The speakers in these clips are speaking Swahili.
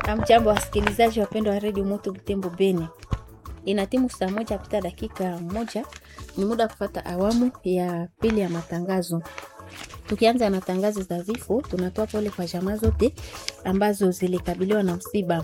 Amjambo wasikilizaji wapendwa wa redio Moto Butembo Beni, ina timu saa moja pita dakika moja, ni muda wa kufata awamu ya pili ya matangazo. Tukianza na tangazo za vifo, tunatoa pole kwa jamaa zote ambazo zilikabiliwa na msiba.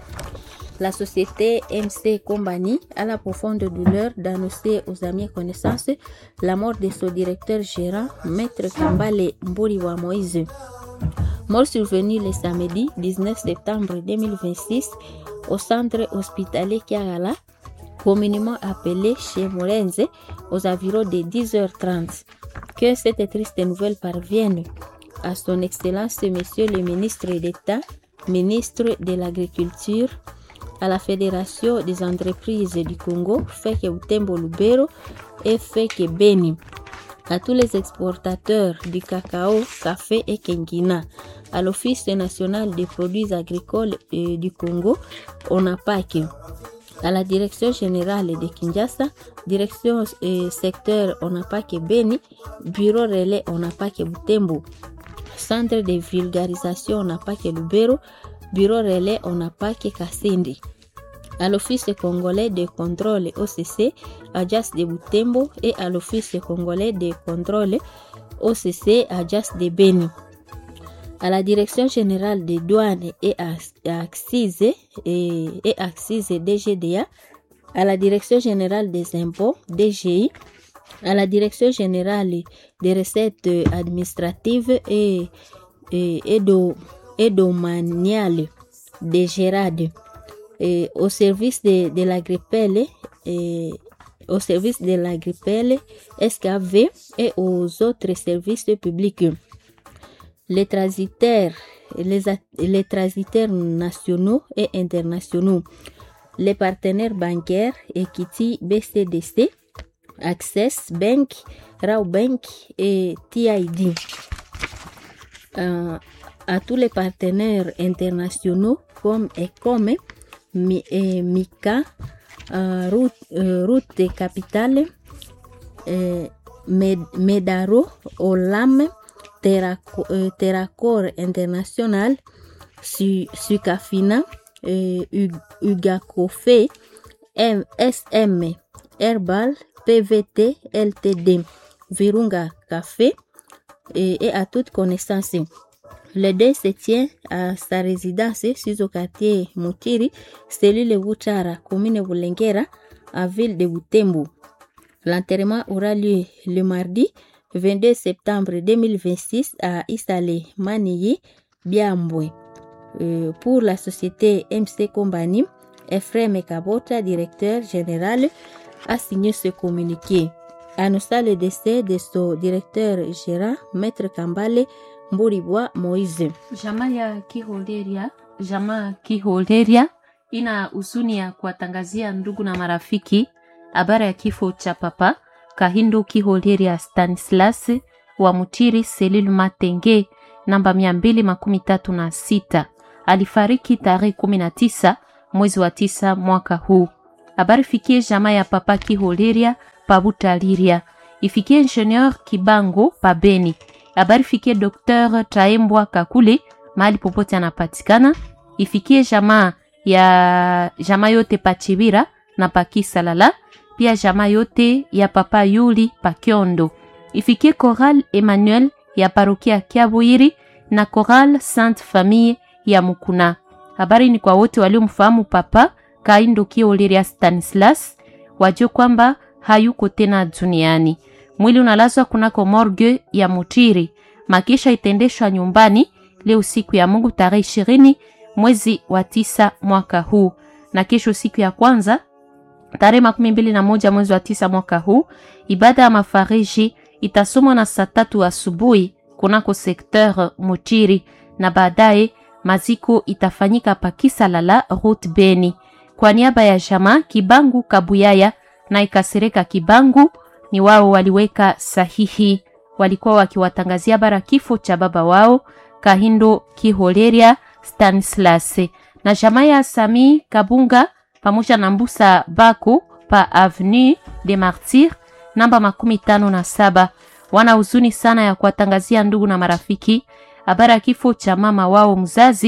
La société MC Compagnie a la profonde douleur d'annoncer aux amis et connaissances la mort de son directeur gérant, Maître Kambale Mburi wa Moïse. Mort survenue le samedi 19 septembre 2026 au centre hospitalier Kiagala, communément appelé chez Morenze, aux environs de 10h30. Que cette triste nouvelle parvienne à son Excellence Monsieur le ministre d'État, ministre de l'Agriculture, à la Fédération des entreprises du Congo, Feke Utembo Lubero et Feke Beni, à tous les exportateurs du cacao, café et kengina, à l'Office national des produits agricoles euh, du Congo, ONAPAC, à la Direction générale de Kinshasa, Direction euh, secteur ONAPAC Beni, Bureau relais ONAPAC Butembo, Centre de vulgarisation ONAPAC Lubero, Bureau relais ONAPAC Kasindi à l'Office congolais de contrôle OCC à Jas de Butembo et à l'Office congolais de contrôle OCC à Jas de Beni. À la Direction générale des douanes et axes et, et axes DGDA, à la Direction générale des impôts DGI, à la Direction générale des recettes administratives et, et, et, do, et domaniales de Gérard et au service de, de la grippelle et au service de la grippelle SKV et aux autres services publics. Les transitaires, les, les transitaires nationaux et internationaux, les partenaires bancaires, Equity, BCDC, Access Bank, Raw Bank et TID. Euh, à tous les partenaires internationaux comme ECOME, Mi, eh, Mika, uh, route, uh, route Capitale, eh, Med, Medaro, Olam, Terraco, eh, Terracor International, Su, Sucafina, eh, Ugacofe, SM, Herbal, PVT, LTD, Virunga Café et, et à toute connaissance. Le deuil se tient à sa résidence sur le quartier Mutiri, cellule Wuchara, commune Bulengera, en ville de Butembo. L'enterrement aura lieu le mardi 22 septembre 2026 à Isale Maniyi, Biambwe. Euh, pour la société MC Company, Ephraim Kabota, directeur général, a signé ce communiqué. Annonçant le décès de son directeur gérant, Maître Kambale Mburibwa Moize. Jamaa ya Kiholderia, jamaa Kiholderia ina huzuni ya kuwatangazia ndugu na marafiki habari ya kifo cha papa Kahindu Kiholderia Stanislas wa Mutiri Selil Matenge namba mia mbili makumi tatu na sita. Alifariki tarehe kumi na tisa mwezi wa tisa mwaka huu. Habari fikie jamaa ya papa Kiholderia Pabutaliria, ifikie ingenieur Kibango Pabeni habari fikie Dr Taembwa Kakule mahali popote anapatikana. Ifikie jamaa ya jamaa yote Pachibira na Pakisalala, pia jamaa yote ya papa Yuli Pakiondo. Ifikie Coral Emmanuel ya parokia Kiabuiri na Coral Sainte Famille ya Mukuna. Habari ni kwa wote waliomfahamu papa Kaindo Kioliria Stanislas, wajue kwamba hayuko tena duniani. Mwili unalazwa kunako morgue ya Mutiri. Makisha itendeshwa nyumbani leo siku ya Mungu tarehe ishirini mwezi wa tisa mwaka huu, na kesho siku ya kwanza tarehe makumi mbili na moja mwezi wa tisa mwaka huu, ibada ya mafariji itasomwa na saa tatu asubuhi kunako sekteur Mutiri, na baadaye maziko itafanyika Pakisalala route Beni. Kwa niaba ya jamaa Kibangu Kabuyaya na Ikasereka Kibangu ni wao waliweka sahihi, walikuwa wakiwatangazia bara kifo cha baba wao Kahindo Kiholeria Stanislas na jamaa ya Sami Kabunga pamoja na Mbusa Bako pa Avenue de Martyrs namba makumi tano na saba. Wana huzuni sana ya kuwatangazia ndugu na marafiki habari ya kifo cha mama wao mzazi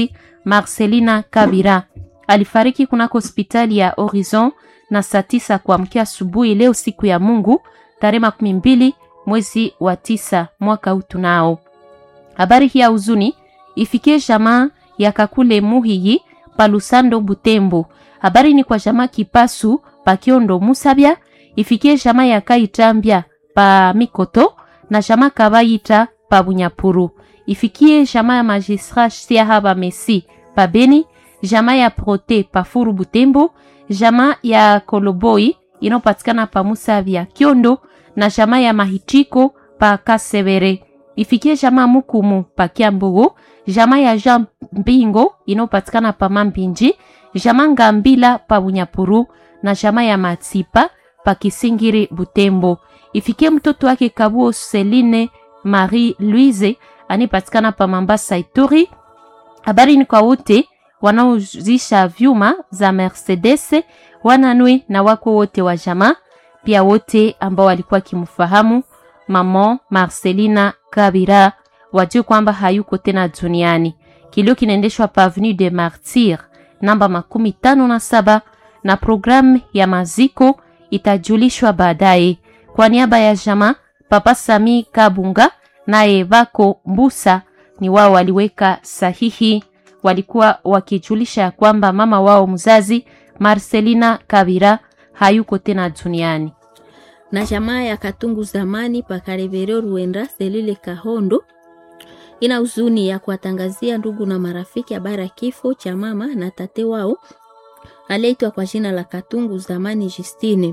Marcelina Kabira alifariki kunako hospitali ya Horizon na saa tisa kuamkia asubuhi leo siku ya Mungu tarehe makumi mbili mwezi wa tisa mwaka huu tunao. Habari hii ya huzuni ifikie jamaa ya Kakule Muhiyi palusando Butembo. Habari ni kwa jamaa Kipasu pa Kiondo Musabya, ifikie jamaa ya Kaitambya pa Mikoto na jamaa Kabayita pa Bunyapuru. Ifikie jamaa ya Magistrat Siahaba Messi pa Beni, jamaa ya Prote pa Furu Butembo, jamaa ya Koloboi inayopatikana pa Musabya Kiondo na jamaa ya Mahitiko pa Kasevere. Ifikie jamaa Mukumu pa Kiambogo, jamaa ya Jean Mbingo inayopatikana pa Mambinji, jamaa Ngambila pa Bunyapuru na jamaa ya Matsipa pa Kisingiri Butembo. Ifikie mtoto wake Kabuo Celine Marie Louise anipatikana pa Mambasa Ituri. Habari ni kwa wote wanaozisha vyuma za Mercedes, wananwe na wako wote wa jamaa, pia wote ambao walikuwa kimfahamu mama Marcelina Kabira wajue kwamba hayuko tena duniani. Kilio kinaendeshwa pa Avenue de Martyrs namba makumi tano na saba na programu ya maziko itajulishwa baadaye. Kwa niaba ya jamaa, Papa Sami Kabunga naye Bako Mbusa ni wao waliweka sahihi, walikuwa wakijulisha ya kwamba mama wao mzazi Marcelina Kabira hayuko tena duniani na jamaa ya Katungu zamani pakarevero Ruenda selile Kahondo ina huzuni ya kuwatangazia ndugu na marafiki habari ya kifo cha mama na tate wao aliyeitwa kwa jina la Katungu zamani Justine.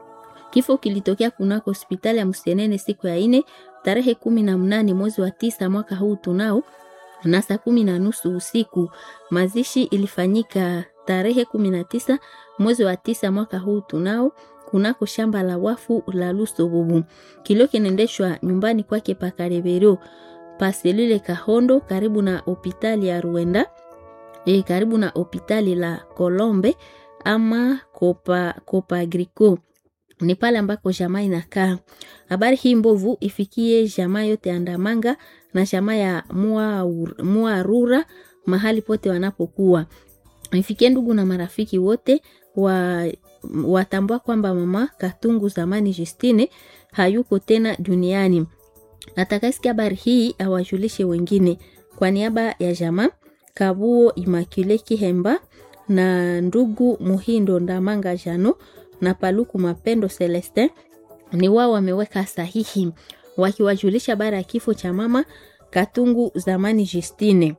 Kifo kilitokea kunako hospitali ya Msenene siku ya ine tarehe kumi na mnane mwezi wa tisa mwaka huu tunao na saa kumi na nusu usiku. Mazishi ilifanyika tarehe kumi na tisa mwezi wa tisa mwaka huu tunao kunako shamba la wafu la Lusobubu. Kilio kinaendeshwa nyumbani kwake pakarebero paselile Kahondo karibu na hopitali ya Ruenda e, karibu na hopitali la Kolombe ama Kopa, Kopa Agriko ni pale ambako jamaa inakaa. Habari hii mbovu ifikie jamaa yote Andamanga na jamaa ya Muarura mahali pote wanapokuwa, ifikie ndugu na marafiki wote wa watambua kwamba mama Katungu zamani Justine hayuko tena duniani. Atakasikia habari hii awajulishe wengine. Kwa niaba ya jamaa Kabuo Imakule Kihemba na ndugu Muhindo Ndamanga Jano na Paluku Mapendo Celestin ni wao wameweka sahihi wakiwajulisha habari ya kifo cha mama Katungu zamani Justine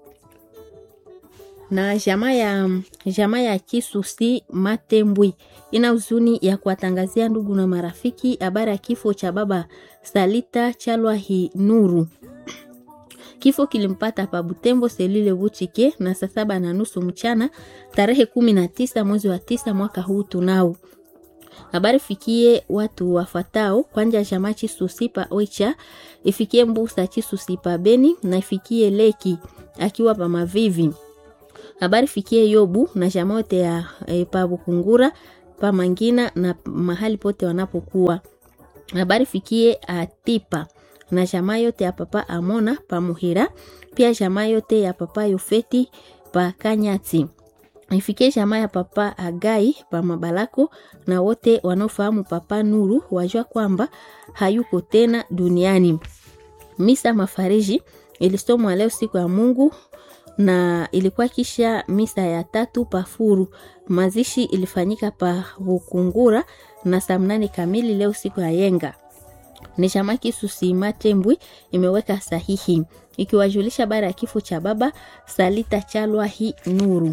na jamaa ya jamaa ya Kisusi Matembwi ina huzuni ya kuwatangazia ndugu na marafiki habari ya kifo cha baba Salita Chalwahi Nuru. Kifo kilimpata pa Butembo selile Buchike na saa saba na nusu mchana tarehe kumi na tisa mwezi wa tisa mwaka huu tunao. Habari fikie watu wafatao kwanja jamaa Chisusi pa Oicha, ifikie Mbusa Chisusi pa Beni na ifikie Leki akiwa pa Mavivi habari fikie Yobu na jamaa yote ya e, pa Bukungura pa Mangina na mahali pote wanapokuwa. Habari fikie Atipa na jamaa yote ya papa Amona pa Muhira, pia jamaa yote ya papa Yofeti pa Kanyati. Ifikie jamaa ya papa Agai pa Mabalako na wote wanaofahamu papa Nuru wajua kwamba hayuko tena duniani. Misa mafariji ilisomwa leo siku ya Mungu na ilikuwa kisha misa ya tatu pafuru. Mazishi ilifanyika pa Bukungura na saa mnane kamili leo siku ya yenga. Ni chama Kisusi Matembwi imeweka sahihi ikiwajulisha bara ya kifo cha baba Salita Chalwa hi Nuru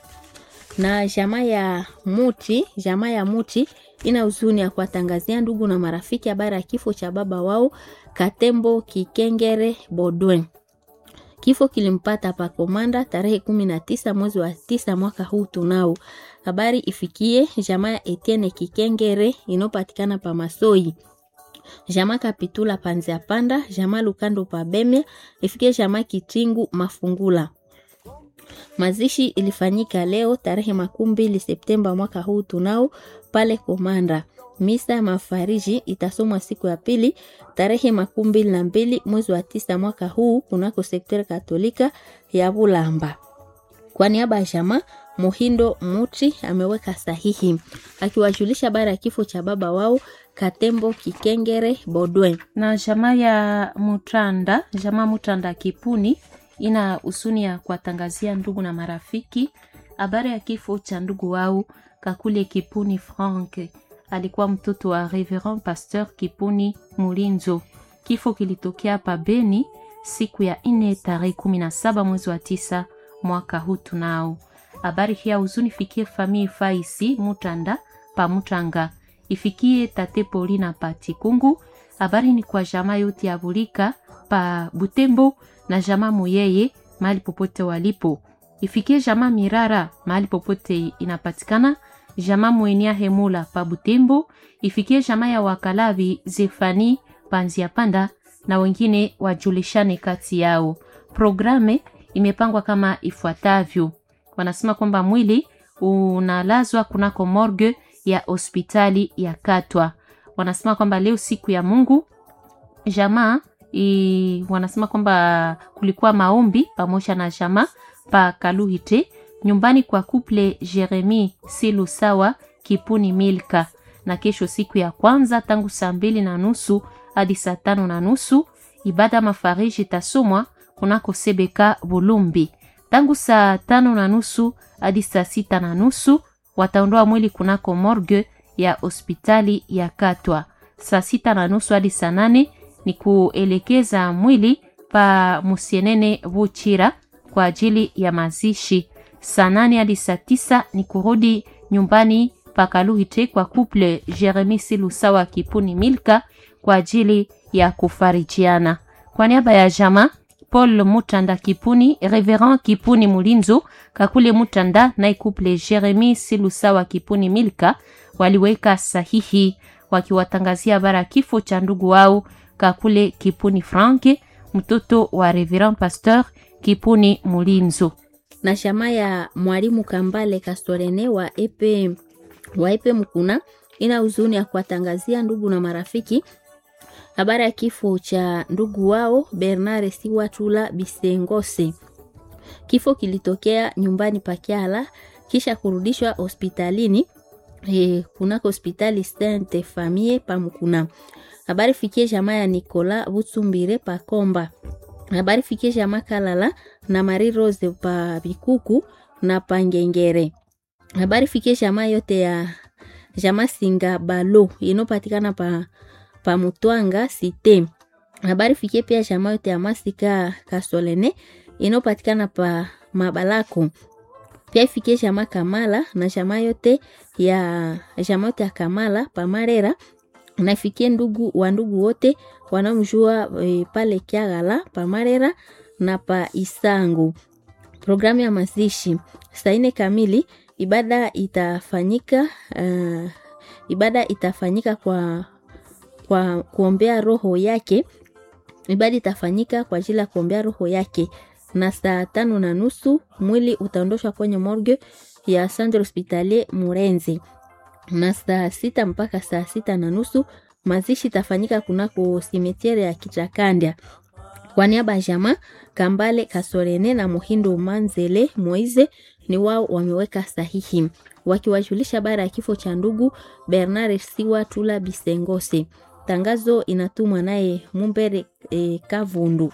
na jamaa ya Muti, jamaa ya Muti ina huzuni ya kuwatangazia ndugu na marafiki habari ya kifo cha baba wao Katembo Kikengere Bodwen. Kifo kilimpata pa Komanda tarehe kumi na tisa mwezi wa tisa mwaka huu tunao. Habari ifikie jamaa ya Etienne Kikengere inopatikana pa Masoi. Jamaa Kapitula Panzia Panda, jamaa Lukando pa Bemya, ifikie jamaa Kitingu Mafungula. Mazishi ilifanyika leo tarehe makumi mbili Septemba mwaka huu tunao pale Komanda. Misa ya mafariji itasomwa siku ya pili tarehe makumi mbili na mbili mwezi wa tisa mwaka huu kunako sekta katolika ya Bulamba. Kwa niaba ya jamaa Muhindo Muti ameweka sahihi akiwajulisha habari ya kifo cha baba wao Katembo Kikengere Bodwe. na jamaa ya Mutanda, jamaa Mutanda Kipuni ina husuni ya kuwatangazia ndugu na marafiki habari ya kifo cha ndugu wao Kakule Kipuni Frank. Alikuwa mtoto wa Reverend Pasteur Kipuni Mulinzo. Kifo kilitokea pa Beni siku ya nne tarehe kumi na saba mwezi wa tisa mwaka huu tunao. Habari hii ya huzuni fikie famille Faisi Mutanda pa Mutanga ifikie tate Paulina pa Tikungu. Habari ni kwa jamaa yote ya Bulika pa Butembo na jamaa Muyeye mahali popote walipo. Ifikie jamaa Mirara mahali popote inapatikana. Jamaa Mwenia Hemula pa Butembo. Ifikie jamaa ya Wakalavi Zefani Panzia Panda na wengine wajulishane kati yao. Programe imepangwa kama ifuatavyo. Wanasema kwamba mwili unalazwa kunako morgue ya hospitali ya Katwa. Wanasema kwamba leo siku ya Mungu jamaa i, wanasema kwamba kulikuwa maombi pamoja na jamaa pa Kaluhite nyumbani kwa couple Jeremy Silusawa Kipuni Milka, na kesho siku ya kwanza tangu saa mbili na nusu hadi saa tano na nusu ibada mafariji itasomwa kunako Sebeka Bulumbi tangu saa tano na nusu hadi saa sita na nusu wataondoa mwili kunako morgue ya hospitali ya Katwa. Saa sita na nusu hadi saa nane ni kuelekeza mwili pa Musienene Buchira kwa ajili ya mazishi. Saa nane hadi saa tisa ni kurudi nyumbani pa Kaluhite kwa couple Jeremy Silusawa Kipuni Milka kwa ajili ya kufarijiana. Kwa niaba ya jamaa Paul Mutanda Kipuni, Reverend Kipuni Mulinzo, Kakule Mutanda na couple Jeremy Silusawa Kipuni Milka waliweka sahihi wakiwatangazia bara kifo cha ndugu wao Kakule Kipuni Frank, mtoto wa Reverend Pasteur Kipuni Mulinzo. na shama ya mwalimu Kambale Kastorene wa epe wa epe Mkuna ina huzuni ya kuwatangazia ndugu na marafiki habari ya kifo cha ndugu wao Bernard Siwatula Bisengose. Kifo kilitokea nyumbani pa Kyala kisha kurudishwa hospitalini e, kunako hospitali Sainte Famille pa Mkuna. Habari fikie jamaa ya Nicola Butsumbire pa Komba. Habari fikie jamaa Kalala na Marie Rose pa Bikuku na pa Ngengere. Habari fikie jamaa yote ya jamaa Singa Balo inopatikana pa pa Mutwanga Site. Habari fikie pia jamaa yote ya Masika Kasolene inopatikana pa Mabalako. Pia ifikie jamaa Kamala na jamaa yote ya jamaa yote ya Kamala pa Marera na ifikie ndugu wa ndugu wote wanaomjua e, pale Kiagala pa Marera na pa Isangu. Programu ya mazishi saa nne kamili ibada itafanyika uh, ibada itafanyika kwa kwa kuombea roho yake. Ibada itafanyika kwa ajili ya kuombea roho yake, na saa tano na nusu mwili utaondoshwa kwenye morgue ya Centre Hospitalier Murenzi, na saa sita mpaka saa sita na nusu mazishi itafanyika kunako simetiere ya Kichakandya. Kwa niaba ya jamaa Kambale Kasorene na Muhindo Manzele Moize ni wao wameweka sahihi wakiwajulisha habari ya kifo cha ndugu Bernard Siwa Tula Bisengose. Tangazo inatumwa naye Mumbere e, Kavundu.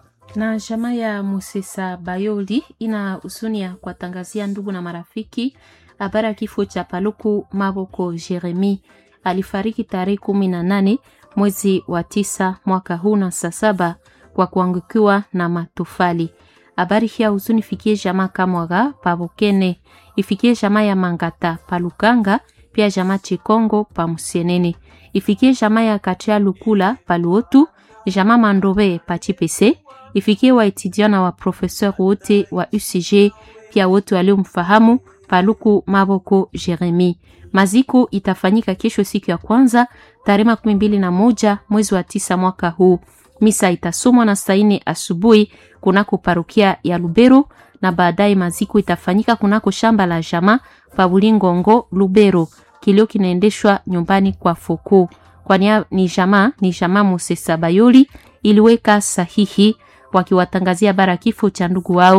na jamaa ya Musesa Bayoli ina husuni ya kuwatangazia ndugu na marafiki habari ya kifo cha Paluku Maboko Jeremi. Alifariki tarehe kumi na nane mwezi wa tisa mwaka huu na saa saba kwa kuangukiwa na matofali. Habari hii ya huzuni fikie jamaa Kamwaga Pabokene, ifikie jamaa ya Mangata Palukanga, pia jamaa Chikongo pa Musienene, ifikie jamaa ya Katia Lukula Paluotu, jamaa Mandobe pa Chipese, ifikie waetudiant na wa professeur wote wa UCG, pia wote waliomfahamu Paluku Maboko Jeremi. Maziko itafanyika kesho siku ya kwanza tarehe makumi mbili na moja mwezi wa tisa mwaka huu. Misa itasomwa na saa nne asubuhi kunako parokia ya Lubero na baadaye maziko itafanyika kunako shamba la jama pa Bulingongo Lubero. Kilio kinaendeshwa nyumbani kwa Foko. Kwa nia ni jama ni jama Musesa Bayoli iliweka sahihi wakiwatangazia bara kifo cha ndugu wao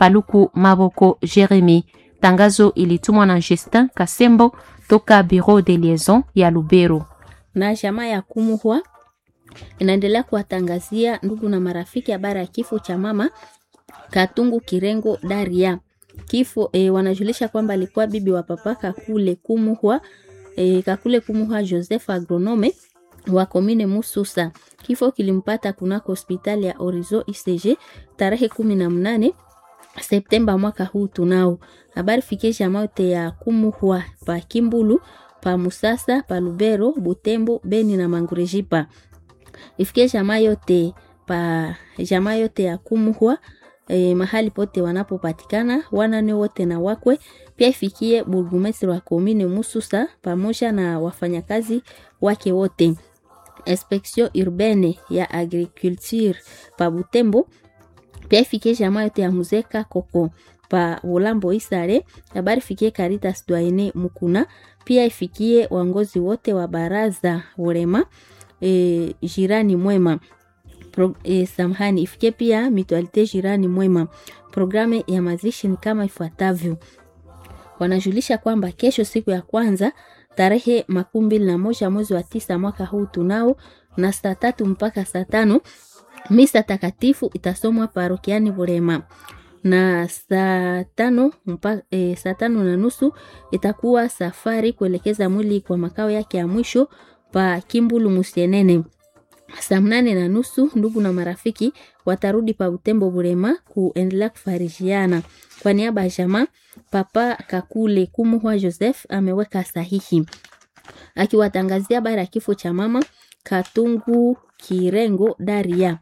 Paluku Maboko Jeremy. Tangazo ilitumwa na Justin Kasembo toka Bureau de Liaison ya Lubero. Na jamaa ya Kumuhwa inaendelea kuwatangazia ndugu na marafiki habari ya kifo cha mama Katungu Kirengo Daria. Kifo e, wanajulisha kwamba alikuwa bibi wa papa Kakule Kumuhwa e, Kakule Kumuhwa Joseph agronome wa komine Mususa. Kifo kilimpata kunako hospitali ya Orizo ICG tarehe kumi na mnane Septemba mwaka huu tunao. Habari fikie jamaa yote ya Kumuhwa pa Kimbulu pa Musasa pa Lubero Butembo Beni na Mangurejipa. Ifikie jamaa yote pa jamaa yote ya Kumuhwa e, mahali pote wanapopatikana wanane wote na wakwe. Pia ifikie burgumestre wa komine Mususa pamoja na wafanyakazi wake wote. Inspection urbaine ya agriculture pa Butembo pia ifikie jamaa yote ya Muzeka Koko pa Ulambo Isare. Habari fikie Caritas Dwaine Mukuna, pia ifikie waongozi wote wa baraza Urema e, jirani mwema Pro, e, samhani ifikie pia mitualite jirani mwema. Programu ya mazishi ni kama ifuatavyo. Wanajulisha kwamba kesho siku ya kwanza tarehe makumi mbili na moja mwezi wa tisa mwaka huu tunao na saa tatu mpaka saa tano misa takatifu itasomwa parokiani Burema na saa tano mpaka e, saa tano na nusu itakuwa safari kuelekeza mwili kwa makao yake ya mwisho pa Kimbulu Musienene. Saa mnane na nusu ndugu na marafiki watarudi pa Butembo Burema kuendelea kufarijiana. Kwa niaba ya jamaa, Papa Kakule Kumuhwa Joseph ameweka sahihi akiwatangazia habari ya kifo cha mama Katungu Kirengo Daria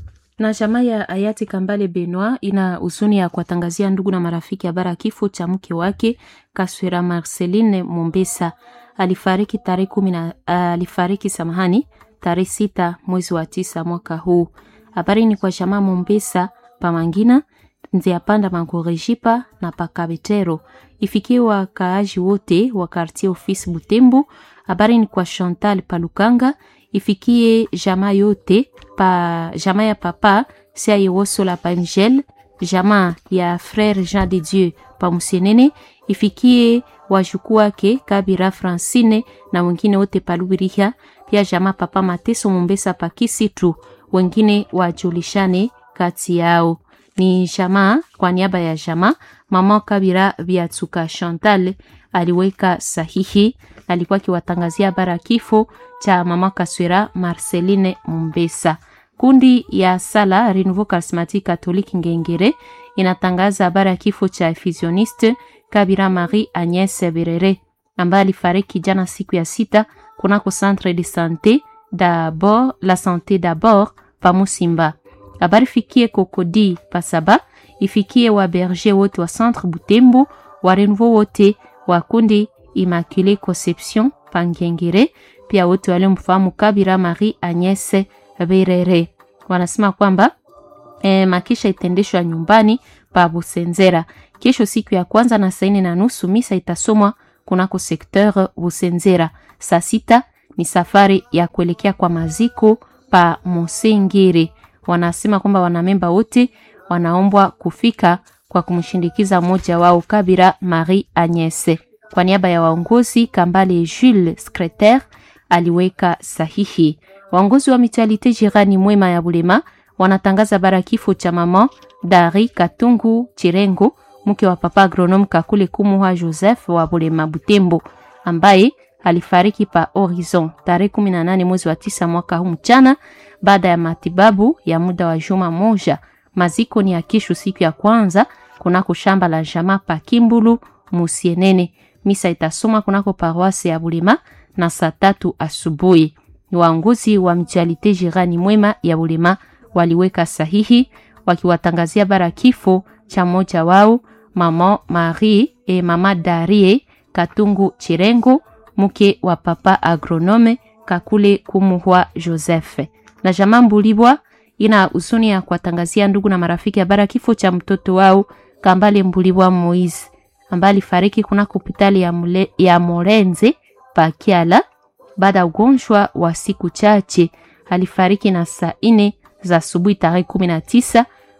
na jamaa ya hayati Kambale Benoit ina huzuni ya kuwatangazia ndugu na marafiki habari ya kifo cha mke wake Kaswera Marceline Mombesa. Alifariki tarehe kumi na uh, alifariki samahani, tarehe sita mwezi wa tisa mwaka huu. Habari ni kwa jamaa Mombesa Pamangina Nziapanda Mangorejipa na Pakabetero, ifikie wakaaji wote wa quartier office Butembo. Habari ni kwa Chantal Palukanga ifikie jamaa yote pa jamaa ya papa sia yewoso la pa Mgel, jamaa ya frere Jean de Dieu pa Musienene, ifikie wajukuu wake Kabira Francine na wengine wote pa Lubiriha, pia jamaa papa Mateso Mombesa pa Kisitu, wengine wajulishane kati yao. Ni jamaa kwa niaba ya jamaa mama Kabira Biatuka Chantal aliweka sahihi, alikuwa akiwatangazia habari ya kifo cha mama Kaswera Marceline Mombesa. Kundi ya sala Renouveau Charismatique Catholique Ngengere inatangaza habari ya kifo cha fusioniste Kabira Marie Agnes Berere ambaye alifariki jana siku ya sita kunako centre de sante d'abord la sante d'abord pa Musimba. Habari fikie Kokodi Pasaba, ifikie wa berger wote wa centre Butembo, wa Renouveau wote wa kundi Immaculée Conception Pangengere, pia wote waliomfahamu Kabira Marie Agnes Berere wanasema kwamba e, makisha itendeshwa nyumbani pa Busenzera kesho siku ya kwanza na saa nne na nusu. Misa itasomwa kunako sekteur Busenzera. Saa sita ni safari ya kuelekea kwa maziko pa Mosengere. Wanasema kwamba wanamemba wote wanaombwa kufika kwa kumshindikiza mmoja wao Kabira Marie Agnes. Kwa niaba ya waongozi Kambale Jules Secretaire aliweka sahihi. Waongozi wa mutualite jirani mwema ya Bulema wanatangaza bara kifo cha mama Dari Katungu Chirengo, mke wa papa agronome Kakule Kumuha Joseph wa Bulema Butembo, ambaye alifariki pa Horizon tarehe 18 mwezi wa tisa mwaka huu mchana, baada ya matibabu ya muda wa juma moja. Maziko ni ya kesho siku ya kwanza kunako shamba la jamaa pa Kimbulu Musienene. Misa itasoma kunako paroisse ya Bulema na saa tatu asubuhi. Waongozi wa mjalite jirani mwema ya Bulema waliweka sahihi wakiwatangazia bara kifo cha mmoja wao mama Marie e mama Darie Katungu Chirengo mke wa papa agronome Kakule Kumuhwa Joseph. Na jamaa Mbulibwa ina huzuni ya kuwatangazia ndugu na marafiki habari kifo cha mtoto wao Kambale Mbulibwa Moise ambaye alifariki kuna hospitali ya, mule, ya Morenze Pakiala baada ya ugonjwa wa siku chache. Alifariki na saa ine za asubuhi tarehe kumi na tisa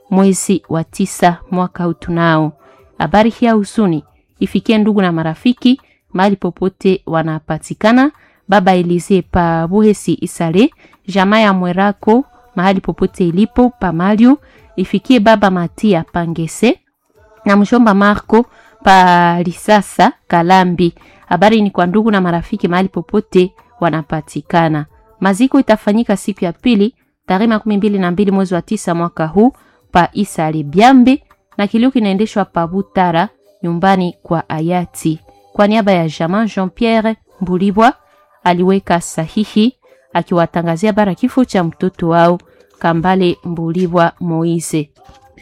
mwezi wa tisa mwaka huu tunao. Habari hii ya huzuni ifikie ndugu na marafiki mahali popote wanapatikana. Baba Elize pa Buhesi Isale, jamaa ya Mwerako mahali popote ilipo pa Mario, ifikie baba Matia Pangese na mshomba Marco pa Lisasa Kalambi. Habari ni kwa ndugu na marafiki mahali popote wanapatikana. Maziko itafanyika siku ya pili tarehe makumi mbili na mbili mwezi wa tisa mwaka huu pa Isale Byambe, na kilio kinaendeshwa pa Butara nyumbani kwa hayati. Kwa niaba ya jamaa Jean Pierre Mbulibwa aliweka sahihi akiwatangazia bara kifo cha mtoto wao Kambale Mbulibwa Moise.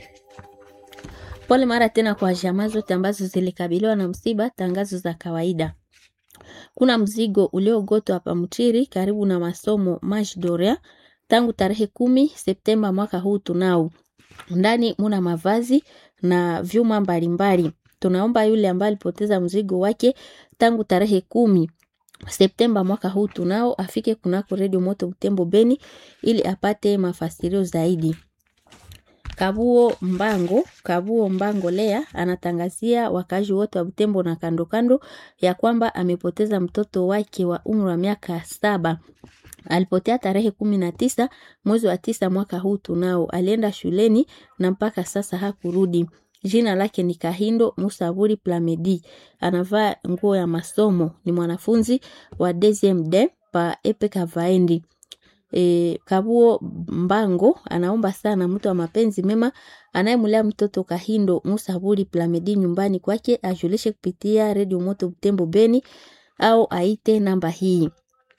Pole mara tena kwa jamaa zote ambazo zilikabiliwa na msiba. Tangazo za kawaida. Kuna mzigo uliogotwa hapa Mchiri karibu na masomo Majdoria tangu tarehe kumi Septemba mwaka huu. Tunao ndani muna mavazi na vyuma mbalimbali. Tunaomba yule ambaye alipoteza mzigo wake tangu tarehe kumi Septemba mwaka huu tunao afike kunako redio moto Butembo Beni ili apate mafasirio zaidi. Kabuo Mbango, Kabuo Mbango Lea anatangazia wakazi wote wa Butembo na kando kando ya kwamba amepoteza mtoto wake wa umri wa miaka saba. Alipotea tarehe kumi na tisa mwezi wa tisa mwaka huu tunao. Alienda shuleni na mpaka sasa hakurudi. Jina lake ni Kahindo Musaburi Plamedi. Anavaa nguo ya masomo, ni mwanafunzi wa DSMD pa Epe Kavaendi. E, Kabuo Mbango anaomba sana mtu wa mapenzi mema anayemlea mtoto Kahindo Musaburi Plamedi nyumbani kwake ajulishe kupitia Radio Moto Butembo Beni au aite namba hii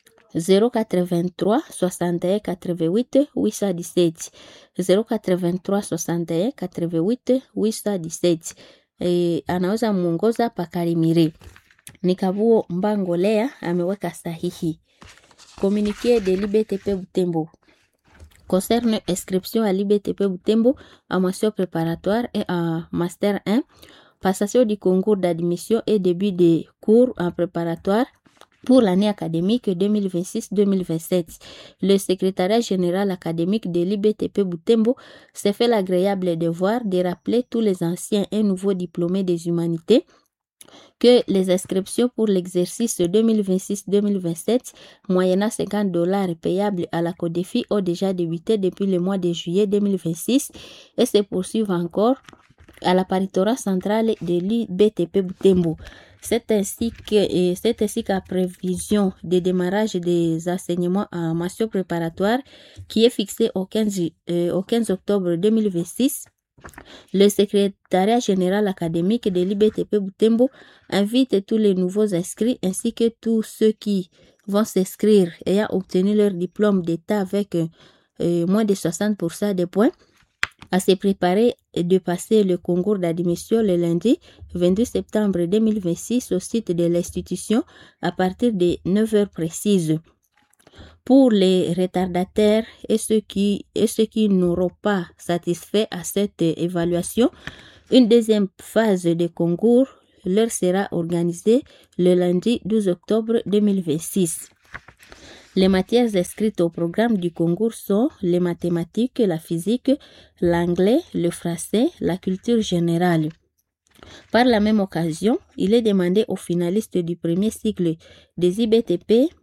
083 61 88 817 083 61 88 817. E, anaweza muongoza pakarimire. Ni Kabuo Mbango Lea ameweka sahihi. Communiqué de l'IBTP Butembo concerne inscription à l'IBTP Butembo en mention préparatoire et en master 1, passation du concours d'admission et début des cours en préparatoire pour l'année académique 2026-2027. Le secrétariat général académique de l'IBTP Butembo s'est fait l'agréable devoir de rappeler tous les anciens et nouveaux diplômés des humanités que les inscriptions pour l'exercice 2026-2027, moyennant 50 dollars payables à la CODEFI, ont déjà débuté depuis le mois de juillet 2026 et se poursuivent encore à la paritorat centrale de l'IBTP Butembo. C'est ainsi que c'est ainsi qu'à prévision de démarrage des enseignements en mention préparatoire qui est fixé au 15, euh, au 15 octobre 2026. Le secrétariat général académique de l'IBTP Butembo invite tous les nouveaux inscrits ainsi que tous ceux qui vont s'inscrire ayant obtenu leur diplôme d'État avec euh, moins de 60% des points à se préparer de passer le concours d'admission le lundi 22 septembre 2026 au site de l'institution à partir de 9 heures précises. Pour les retardataires et ceux qui, et ceux qui n'auront pas satisfait à cette évaluation, une deuxième phase de concours leur sera organisée le lundi 12 octobre 2026. Les matières inscrites au programme du concours sont les mathématiques, la physique, l'anglais, le français, la culture générale. Par la même occasion, il est demandé aux finalistes du premier cycle des IBTP